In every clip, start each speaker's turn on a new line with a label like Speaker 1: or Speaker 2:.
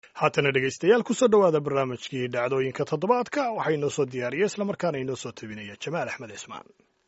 Speaker 1: haatana dhegaystayaal kusoo dhowaada barnaamijkii dhacdooyinka toddobaadka waxaa inoo soo diyaariya islamarkaana inoo soo tabinaya jamaal axmed cismaan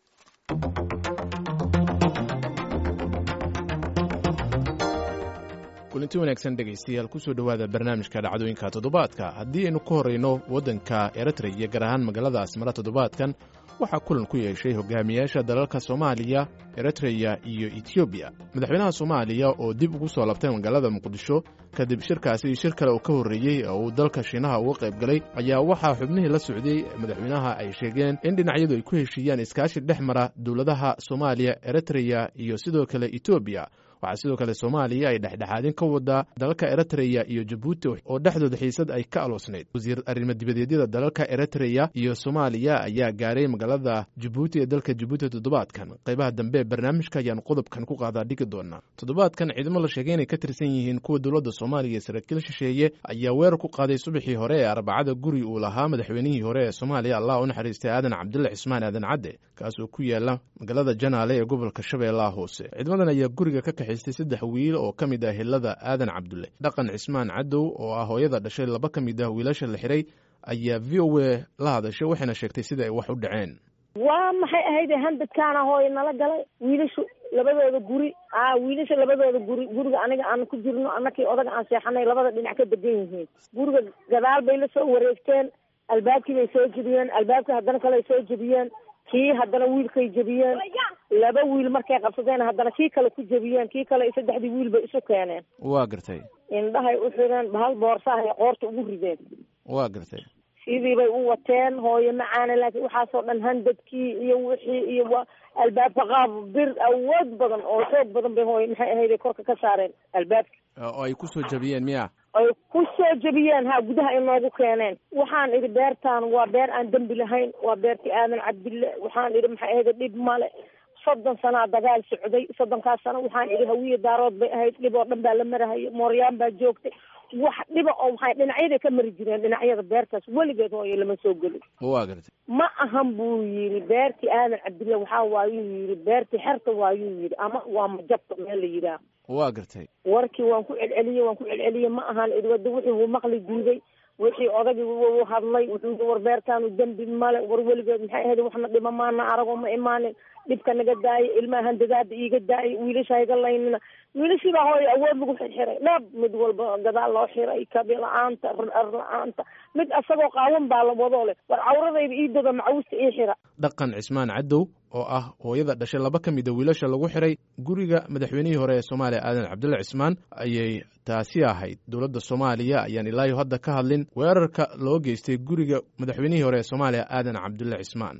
Speaker 2: kulanti wanaagsan dhegaystayaal kusoo dhowaada barnaamijka dhacdooyinka toddobaadka haddii aynu ka horrayno waddanka eritreya gaar ahaan magaalada asmara toddobaadkan waxaa kulan ku yeeshay hogaamiyaasha dalalka soomaaliya eritreya iyo etoobiya madaxweynaha soomaaliya oo dib ugu soo labtay magaalada muqdisho kadib shirkaasi shir kale oo ka horreeyey oo uu dalka shiinaha uga qayb galay ayaa waxaa xubnihii la socday madaxweynaha ay sheegeen in dhinacyadu ay ku heshiiyaan iskaashi dhex mara dowladaha soomaaliya eritreya iyo sidoo kale etoobiya waxaa sidoo kale soomaaliya ay dhexdhexaadin ka wadaa dalalka eritreya iyo jabuuti oo dhexdooda xiisad ay ka aloosnayd wasiir arrimo dibadeedyada dalalka eritreya iyo soomaaliya ayaa gaaray magaalada jabuuti ee dalka jabuuti toddobaadkan qaybaha dambe ee barnaamijka ayaan qodobkan ku qaadaa dhigi doonaa toddobaadkan ciidamo la sheegay inay ka tirsan yihiin kuwa dowladda soomaaliya ee saraakiil shisheeye ayaa weerar ku qaaday subaxii hore ee arbacada guri uu lahaa madaxweynihii hore ee soomaaliya allah u naxariistay aadan cabdulle cismaan aadan cadde kaas oo ku yaala magaalada janaale ee gobolka shabeellaha hoose ciidamadan ayaa guriga ka kaxaystay saddex wiil oo ka mid ah hilada aadan cabdulle dhaqan cismaan cadow oo ah hooyada dhashay laba ka mid ah wiilasha la xiray ayaa v o a la hadashay waxayna sheegtay sida ay wax u dhaceen
Speaker 3: waa maxay ahayde handadkaana hooy nala galay wiilashu labadooda guri a wiilasha labadooda guri guriga aniga aan ku jirno anakii odaga aan seexanay labada dhinac ka degan yihiin guriga gadaal bay la soo wareegteen albaabkii bay soo jebiyeen albaabkii haddana kale ay soo jebiyeen kii haddana wiilkay jebiyeen laba wiil markay qabsadeen haddana kii kale ku jebiyeen kii kale saddexdii wiil bay isu keeneen
Speaker 2: waa gartay
Speaker 3: indhahay u xireen bahal boorsahay qoorta ugu rideen
Speaker 2: waa gartay
Speaker 3: sidii bay u wateen hooye macaana laakiin waxaasoo dhan handadkii iyo wixii iyo wa albaabka qaab bir awood badan oo xoog badan bay hooye maxay ahayday korka ka saareen albaabka
Speaker 2: oo ay kusoo jebiyeen miya
Speaker 3: ay ku soo jebiyeen ha gudaha ay noogu keeneen waxaan idhi beertaan waa beer aan dembi lahayn waa beertii aadan cabdille waxaan idhi maxay ahayda dhib male soddon sanaa dagaal socday soddonkaas sano waxaan idhi hawiye daarood bay ahayd dhib oo dhan baa la marahaya mooryaan baa joogtay wax dhiba oo waxay dhinacyaday ka mari jireen dhinacyada beertaas weligeed hooye lama soo gelin
Speaker 2: waa gartay
Speaker 3: ma ahan buu yidhi beertii aadan cabdille waxaa waayuu yidhi beertii xerta waayuu yidhi ama waa majabta meel la yidhaah
Speaker 2: waa gartay
Speaker 3: warkii waan ku celceliyey waan ku celceliyey ma ahan idwada wixii wuu maqli diiday wixii odagii u hadlay wuxuu war beertaanu dembi male war weligeed maxay ahayd waxna dhima maana aragoo ma imaanin dhibka naga daayay ilmaha handadaada iiga daayay wiilasha iga laynina wiilashiibaa hooya awood lagu xirxiray dhab mid walba gadaal loo xiray kabi la-aanta ar la-aanta mid asagoo qaawan baa la wadoo leh war cawradayda ii doga macawusta ii xira
Speaker 2: dhaqan cismaan cadow oo ah hooyada dhashay laba ka mid a wiilasha lagu xiray guriga madaxweynihii hore ee soomaaliya aadan cabdulle cismaan ayay taasi ahayd dowladda soomaaliya ayaan ilaayo hadda ka hadlin weerarka loo geystay guriga madaxweynihii hore ee soomaaliya aadan cabdulle cismaan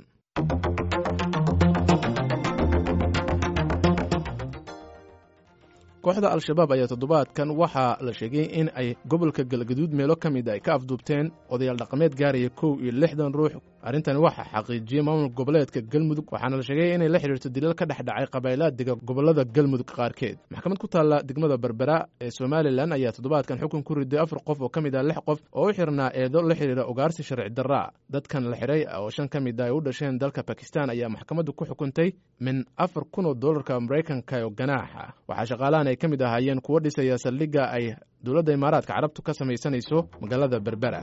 Speaker 2: kooxda al-shabaab ayaa toddobaadkan waxaa la sheegay in ay gobolka galgaduud meelo ka mid ay ka afduubteen odayaal dhaqameed gaaraya kow iyo lixdan ruux arrintani waxaa xaqiijiyey maamul goboleedka galmudug waxaana la sheegay inay la xidhiirto dilal ka dhex dhacay qabaylaa dega gobolada galmudug qaarkeed maxkamad ku taalla degmada berbera ee somalilan ayaa toddobaadkan xukun ku riday afar qof oo ka mid ah lix qof oo u xirnaa eedo la xidhiira ugaarsi sharci darraa dadkan la xidhay oo shan ka mid ah ay u dhasheen dalka bakistan ayaa maxkamaddu ku xukuntay min afar kun oo dollarka maraykanka oo ganaaxa waxaa shaqaalahan ay ka mid ahaayeen kuwo dhisaya saldhigga ay dowladda imaaraadka carabtu ka samaysanayso magaalada berbera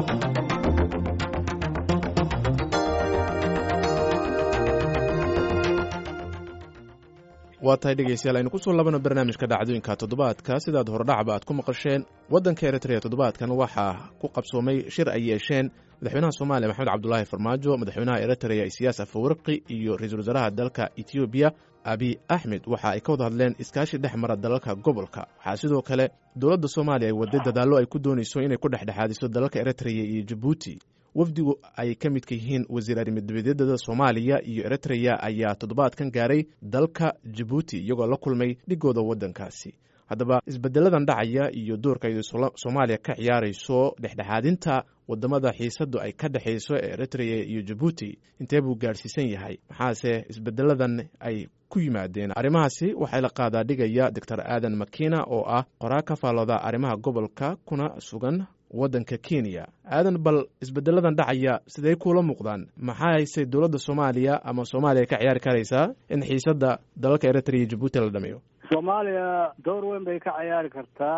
Speaker 2: waa tahay dhegeystayaal aynu kusoo labano barnaamijka dhacdooyinka toddobaadka sidaad hordhacba aad ku maqasheen waddanka eritreya toddobaadkan waxaa ku qabsoomay shir ay yeesheen madaxweynaha soomaaliya maxamed cabdulaahi farmaajo madaxweynaha eritreya isiyaas afawarqi iyo ra-iisul wasaaraha dalka etoobiya abi axmed waxa ay ka wada hadleen iskaashi dhex mara dalalka gobolka waxaa sidoo kale dowladda soomaaliya ay waday dadaallo ay ku doonayso inay ku dhexdhexaadiso dalalka eritreya iyo jabuuti wafdigu ay ka midka yihiin wasiir arrimadibadedada soomaaliya iyo eritreya ayaa toddobaadkan gaaray dalka jabuuti iyagoo la kulmay dhigooda waddankaasi haddaba isbeddeladan dhacaya iyo doorka ay soomaaliya ka ciyaarayso dhexdhexaadinta waddamada xiisaddu ay ka dhexayso ee eritreya iyo jabuuti intee buu gaadhsiisan yahay maxaase isbeddeladan ay ku yimaadeen arrimahaasi waxay la qaadaa dhigaya doctor aadan makina oo ah qoraa ka faallooda arrimaha gobolka kuna sugan waddanka kenya aadan bal isbeddeladan dhacaya siday kuula muuqdaan maxaa hayse dowladda soomaaliya ama soomaaliya ka ciyaari karaysaa in xiisadda dalalka eritrea iyo jabuuti la dhameeyo
Speaker 4: soomaaliya door weyn bay ka ciyaari kartaa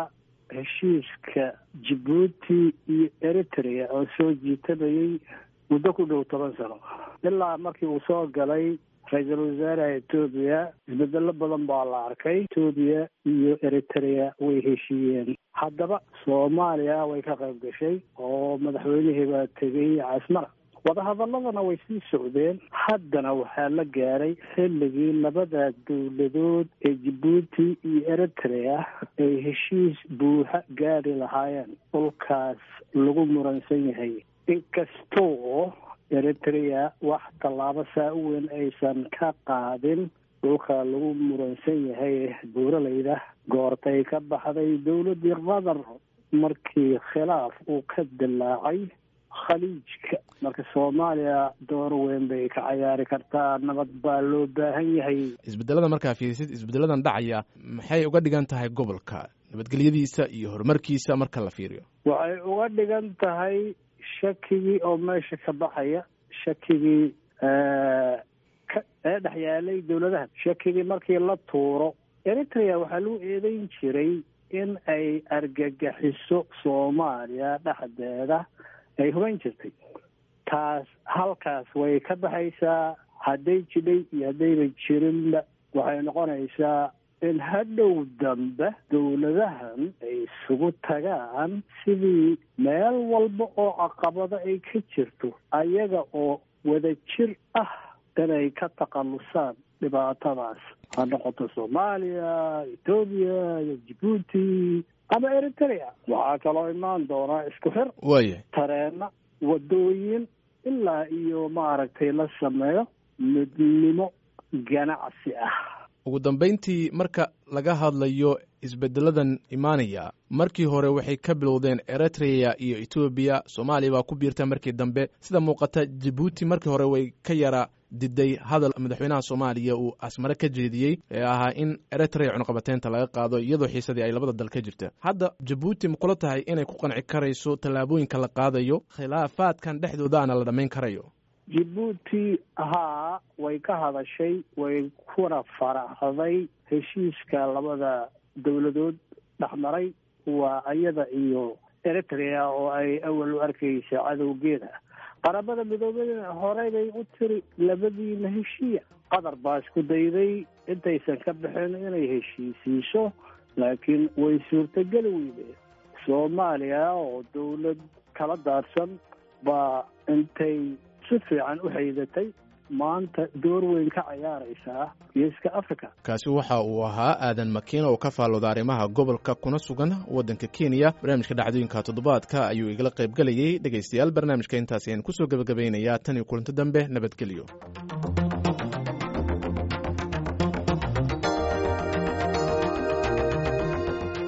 Speaker 4: heshiiska jabuuti iyo eritrea oo soo jiitabayay muddo ku dhow toban sano ilaa markii uu soo galay ra-iisul wasaaraha etoobiya isbedelo badan baa la arkay etoobiya iyo eritrea way heshiiyeen haddaba soomaaliya way ka qayb gashay oo madaxweynihii baa tegay casmara wadahadaladana way sii socdeen haddana waxaa la gaaray xilligii labada dowladood ee jabuuti iyo eritrea ay heshiis buuxa gaari lahaayeen dhulkaas lagu muransan yahay inkastoo eritrea wax tallaabo saa u weyn aysan ka qaadin dhulka lagu muransan yahay buuralayda goortay ka baxday dowladdii qatar markii khilaaf uu ka dilaacay khaliijka marka soomaaliya door weyn bay ka cayaari kartaa nabad baa loo baahan yahay
Speaker 2: isbedelada markaa fiirisid isbedeladan dhacaya maxay uga dhigan tahay gobolka nabadgelyadiisa iyo horumarkiisa marka la fiiriyo
Speaker 4: waxay uga dhigan tahay shakigii oo meesha ka baxaya shakigii ee dhex yaalay dowladaha shakigii markii la tuuro eritrea waxaa lagu eedeyn jiray in ay argagaxiso soomaaliya dhexdeeda ay hubayn jirtay taas halkaas way ka baxaysaa hadday jidhay iyo haddayna jirinba waxay noqonaysaa in hadhow dambe dowladahan ay isugu tagaan sidii meel walba oo caqabado ay ka jirto ayaga oo wada jir ah inay ka takhallusaan dhibaatadaas ha noqoto soomaaliya etoobiya iyo jabuuti ama eritrea waxaa kaloo imaan doonaa isku xir
Speaker 2: waaya
Speaker 4: tareena wadooyin ilaa iyo maaragtay la sameeyo midnimo ganacsi ah
Speaker 2: ugu dambayntii marka laga hadlayo isbedeladan imaanaya markii hore waxay ka bilowdeen eritrea iyo etoobiya soomaaliya baa ku biirta markii dambe sida muuqata jabuuti markii hore way ka yara diday hadal madaxweynaha soomaaliya uu asmare ka jeediyey ee ahaa in eritrea cunuqabateynta laga qaado iyadoo xiisadii ay labada dal ka jirta hadda jabuuti ma kula tahay inay ku qanci karayso tallaabooyinka la qaadayo khilaafaadkan dhexdoodaana la dhammayn karayo
Speaker 4: jabuuti haa way ka hadashay way kuna faraxday heshiiska labada dowladood dhexmaray waa ayada iyo eritrea oo ay awal u arkaysa cadowgeeda qaramada midoobadana horey bay u tiri labadiina heshiiya qatar baa isku dayday intaysan ka bixin inay heshiisiiso laakiin way suurtogeli weydeen soomaaliya oo dowlad kala daadsan baa intay si fiican u haydatay maanta door weyn ka cayaaraysaa geeska africa
Speaker 2: kaasi waxa uu ahaa aadan makiina oo ka faallooda arrimaha gobolka kuna sugan waddanka kenya barnaamijka dhacdooyinka toddobaadka ayuu igala qayb gelayey dhegaystayaal barnaamijka intaasi ayaan kusoo gebagabaynayaa tan iyo kulanto dambe nabadgelyo